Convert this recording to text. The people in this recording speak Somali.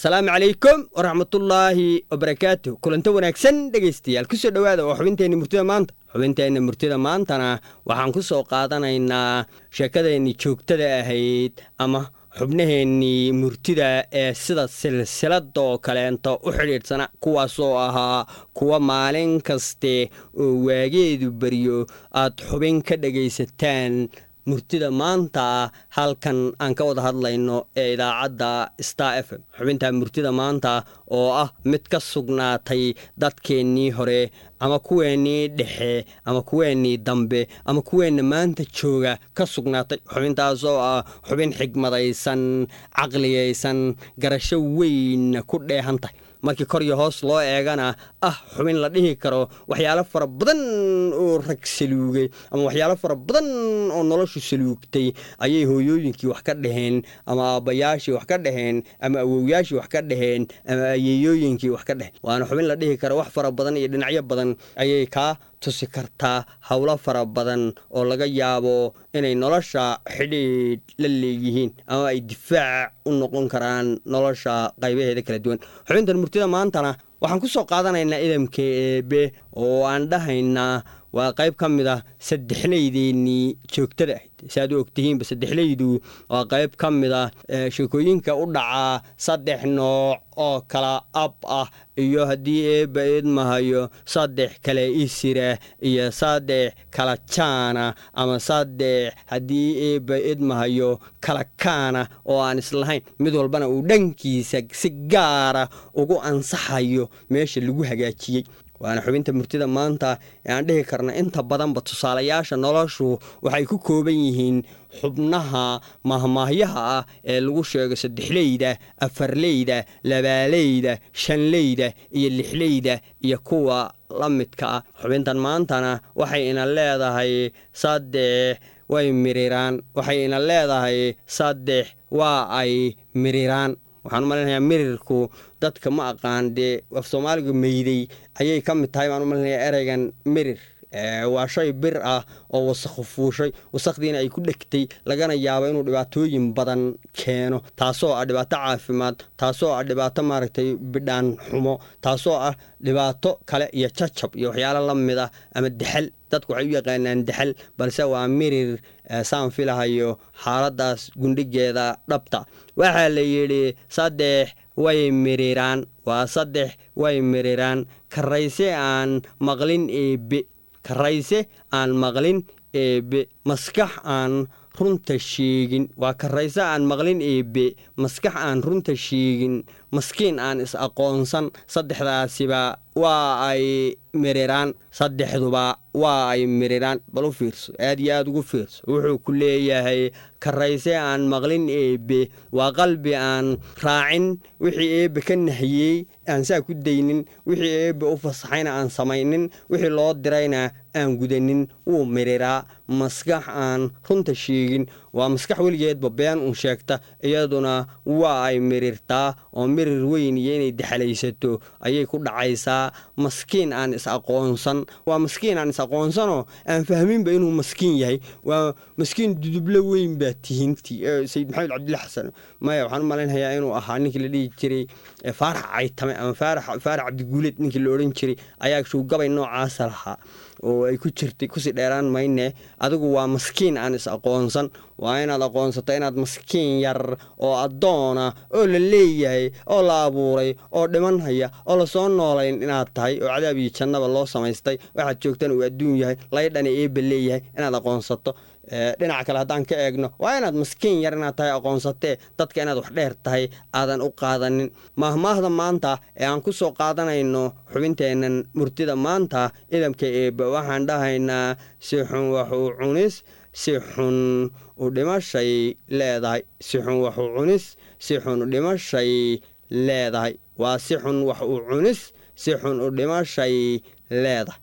asalaamu calaykum waraxmatullaahi wabarakaatu kulanto wanaagsan dhegaystayaal kusoo dhowaada oo xubinteenni murtida maanta xubinteenna murtida maantana waxaan ku soo qaadanaynaa sheekadeenni joogtada ahayd ama xubnaheennii murtida ee sida silsilada oo kaleento u xidhiidhsana kuwaasoo ahaa kuwa maalin kaste oo waageedu baryo aad xubin ka dhegaysataan murtida maanta halkan aan ka wada hadlayno ee idaacadda star f m xubinta murtida maanta oo ah mid ka sugnaatay dadkeennii hore ama kuweennii dhexe ama kuweennii dambe ama kuweenna maanta jooga ka sugnaatay xubintaasoo ah xubin xigmadaysan caqliyaysan garasho weynna ku dheehan tahay markii kor iyo hoos loo eegana ah xubin la dhihi karo waxyaalo fara badan oo rag saluugay ama waxyaalo fara badan oo noloshu saluugtay ayay hooyooyinkii wax ka dhaheen ama aabbayaashii wax ka dhaheen ama awowyaashii wax ka dhaheen ama ayeeyooyinkii wax ka dhaheen waana xubin la dhihi karo wax fara badan iyo dhinacyo badan ayay kaa tusi kartaa howlo fara badan oo laga yaabo inay nolosha xidhiidh la leeyihiin ama ay difaac u noqon karaan nolosha qaybaheeda kala duwan xubintan murtida maantana waxaan ku soo qaadanaynaa idamka eebe oo aan dhahaynaa waa qayb ka mid ah saddexlaydeennii joogtada ahayd si aad u ogtihiinba saddexlaydu waa qayb ka mid ah sheekooyinka u dhacaa saddex nooc oo kala ab ah iyo haddii eebba idmahayo saddex kale isira iyo saddex kala jaana ama saddex haddii eebba idmahayo kala kaana oo aan islahayn mid walbana uu dhankiisa si gaara ugu ansaxayo meesha lagu hagaajiyey waana xubinta murtida maanta ee aan dhihi karna inta badanba tusaalayaasha noloshu waxay ku kooban yihiin xubnaha mahmaahyaha ah ee lagu sheego saddexleyda afarleyda labaaleyda shanleyda iyo lixleyda iyo kuwa la midka ah xubintan maantana waxay ina leedahay saddex way miriraan waxay ina leedahay saddex waa ay miriraan waxaan u malaynayaa mirirku dadka ma aqaan dee af soomaaliga meyday ayay ka mid tahay baan u malaynayaa ereygan mirir waa shay bir ah oo wasakhu fuushay wasakdiina ay ku dhegtay lagana yaabo inuu dhibaatooyin badan keeno taasoo ah dhibaato caafimaad taasoo ah dhibaato maaragtay bidhaan xumo taasoo ah dhibaato kale iyo jajab iyo waxyaalo la mid ah ama dexal dadku waxay u yaqaanaan dexal balse waa mirir saan filahayo xaaladaas gundhigeeda dhabta waxaa la yidhi saddex way miriraan waa saddex way miriraan karayse aan maqlin eebe karayse aan maqlin eebe maskax aan runta sheegin waa karayse aan maqlin eebe maskax aan runta sheegin maskiin aan is aqoonsan saddexdaasiba waa ay miriraan saddexduba waa ay miriraan bal u fiirso aad iyo aad ugu fiirso wuxuu ku leeyahay karayse aan maqlin eebe waa qalbi aan raacin wixii eebbe ka nahiyey aan saa ku daynin wixii eebbe u fasaxayna aan samaynin wixii loo dirayna aan gudanin wuu miriraa maskax aan runta sheegin waa maskax weligeedba been un sheegta iyaduna waa ay mirirtaa oo mirir weyn iyo inay dexalaysato ayay ku dhacaysaa maskiin aan is aqoonsan waa maskiin aan is aqoonsanoo aan fahminba inuu maskiin yahay waa maskiin dudublo weyn baa tihinti sayid maxamed cabdilla xasan maya waxaan u malaynayaa inuu ahaa ninkii la dhihi jiray faarax caytame ama faarax cabdiguuleed ninkii la odhan jiray ayaa shuugabay noocaasa lahaa oo ay ku jirtay kusii dheeraan mayne adigu waa maskiin aan is aqoonsan waa inaad aqoonsato inaad maskiin yar oo addoona oo la leeyahay oo la abuuray oo dhiman haya oo lasoo noolayn inaad tahay oo cadaab iyo jannaba loo samaystay waxaad joogtana uu adduun yahay laydhana eebba leeyahay inaad aqoonsato dhinaca kale haddaan ka eegno waa inaad maskiin yar inaad tahay aqoonsatee dadka inaad wax dheer tahay aadan u qaadanin maahmaahda maanta ee aan ku soo qaadanayno xubinteennan murtida maanta idamka eebba waxaan dhahaynaa si xun waxuu cunis si xun u dhimashay leedahay si xun waxuu cunis si xun u dhimashay leedahay waa si xun wax u cunis si xun u dhimashay leedahay